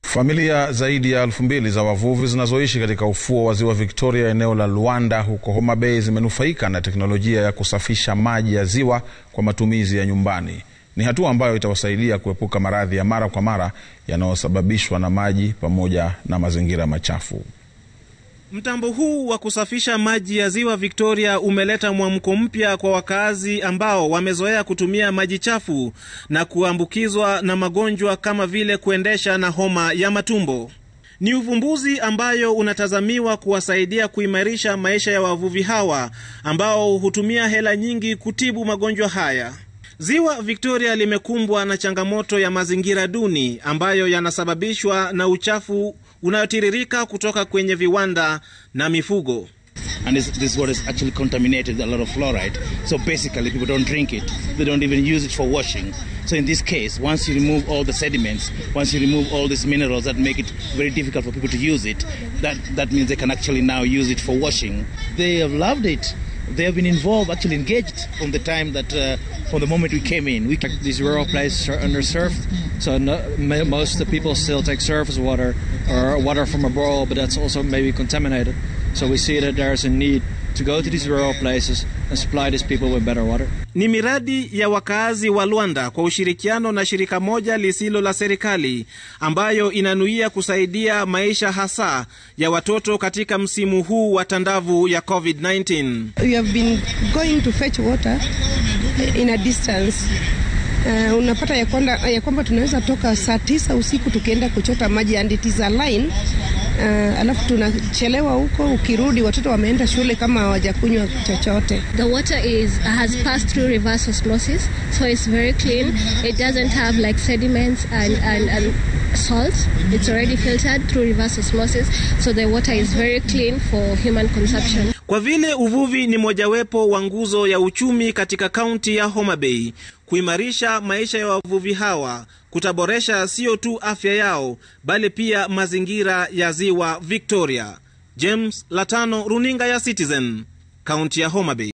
Familia zaidi ya elfu mbili za wavuvi zinazoishi katika ufuo wa ziwa Victoria eneo la Luanda huko Homa Bay zimenufaika na teknolojia ya kusafisha maji ya ziwa kwa matumizi ya nyumbani. Ni hatua ambayo itawasaidia kuepuka maradhi ya mara kwa mara yanayosababishwa na maji pamoja na mazingira machafu. Mtambo huu wa kusafisha maji ya ziwa Victoria umeleta mwamko mpya kwa wakazi ambao wamezoea kutumia maji chafu na kuambukizwa na magonjwa kama vile kuendesha na homa ya matumbo. Ni uvumbuzi ambayo unatazamiwa kuwasaidia kuimarisha maisha ya wavuvi hawa ambao hutumia hela nyingi kutibu magonjwa haya. Ziwa Victoria limekumbwa na changamoto ya mazingira duni ambayo yanasababishwa na uchafu unayotiririka kutoka kwenye viwanda na mifugo. and this, this water is actually contaminated with a lot of fluoride. So basically, people don't drink it. They don't even use it for washing. So in this case, once you remove all the sediments, once you remove all these minerals that make it very difficult for people to use it, that, that means they can actually now use it for washing. They have loved it. They have been involved, actually engaged from the time that, uh, from the moment we came in. We These rural places are underserved, so no, ma- most of the people still take surface water or water from a borehole, but that's also maybe contaminated. So we see that there's a need to go to these rural places and supply these people with better water. Ni miradi ya wakaazi wa Luanda kwa ushirikiano na shirika moja lisilo la serikali ambayo inanuia kusaidia maisha hasa ya watoto katika msimu huu wa tandavu ya COVID-19. We have been going to fetch water in a distance. Uh, unapata ya kwamba, ya kwamba tunaweza toka saa tisa usiku tukienda kuchota maji and it is a line uh, alafu tunachelewa huko, ukirudi watoto wameenda shule kama hawajakunywa chochote. The water is has passed through reverse osmosis, so it's very clean. It doesn't have like sediments and, and, and salt. It's already filtered through reverse osmosis, so the water is very clean for human consumption. Kwa vile uvuvi ni mojawapo wa nguzo ya uchumi katika kaunti ya Homa Bay, kuimarisha maisha ya wavuvi hawa kutaboresha sio tu afya yao bali pia mazingira ya ziwa Victoria. James Latano, runinga ya Citizen, kaunti ya Homa Bay.